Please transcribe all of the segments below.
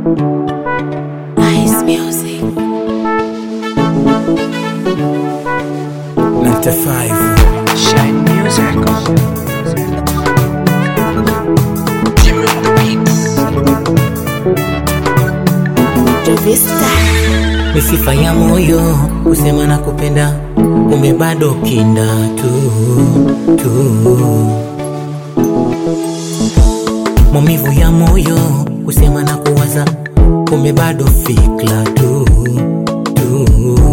Ice music. 95 Shine music. Jimmy on the beats. Jovista. ni sifa ya moyo kusema na kupenda, kumbe bado kinda tu tu. Maumivu ya moyo kusema na kuwaza, kumbe bado fikra tu tu.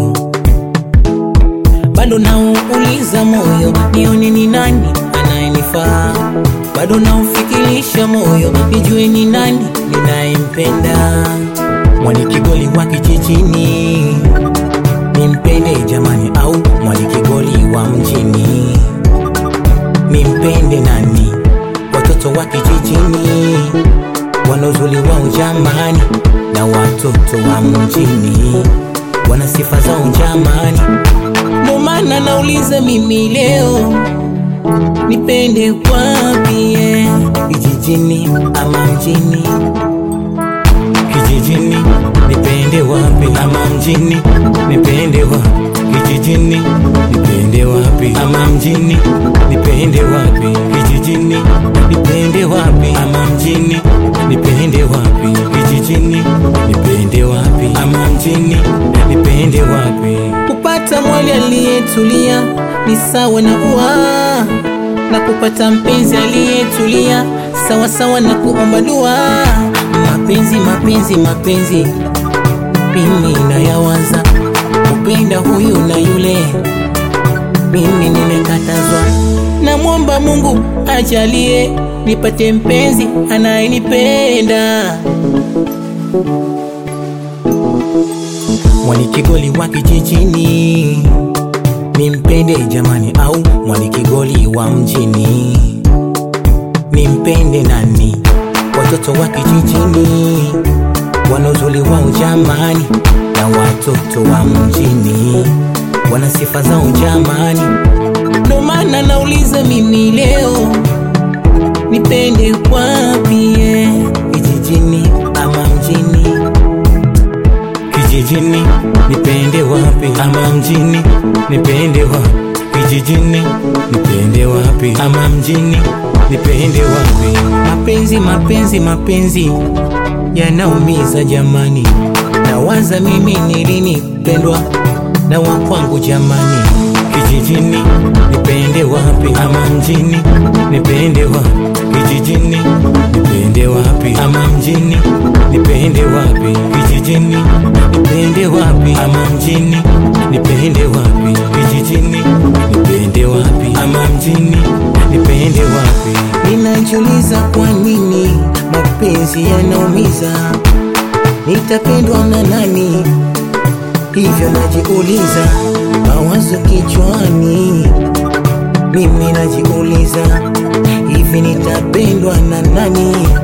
Bado nauuliza moyo, nione ni nani anayenifaa. Bado naufikirisha moyo, nijue ni nani ninayempenda. Mwalikigoli wa kijijini nimpende jamani, au mwalikigoli wa mjini nimpende nani? Watoto wa kijijini wana uzuri wao jamani, na watoto wa mjini wana sifa zao jamani. Ndo maana nauliza mimi leo nipende wapi, eh, kijijini ama mjini? kijijini nipende wapi ama mjini nipende wapi kijijini nipende wapi ama mjini nipende wapi kijijini nipende wapi ama mjini nipende wapi kijijini nipende wapi ama mjini nipende wapi kupata mwali aliyetulia ni sawa na ua na kupata mpenzi aliyetulia sawa sawa na kuomba dua. Mapenzi, mapenzi, mapenzi, mimi nayawaza kupenda huyu na yule, mimi nimekatazwa. Namwomba Mungu ajalie nipate mpenzi anayenipenda. Mwalikigoli wa kijijini nimpende jamani, au mwalikigoli wa mjini nimpende nani? Watoto wa kijijini wana uzuri wao jamani, na watoto wa mjini wana sifa zao jamani. Ndo maana nauliza mimi leo nipende wapi, eh, kijijini ama mjini? kijijini nipende wapi ama mjini nipende wapi kijijini nipende wapi ama mjini nipende wapi mapenzi mapenzi mapenzi yanaumiza jamani nawaza mimi nilinipendwa na wakwangu jamani kijijini nipende wapi ama mjini nipende wapi kijijini nipende wapi ama mjini nipende wapi kijijini nipende wapi ama mjini nipende wapi kijijini nipende wapi ama mjini nipende wapi ninajiuliza kwa nini mapenzi yanaumiza nitapendwa na nani hivyo najiuliza mawazo kichwani mimi najiuliza hivi nitapendwa na nani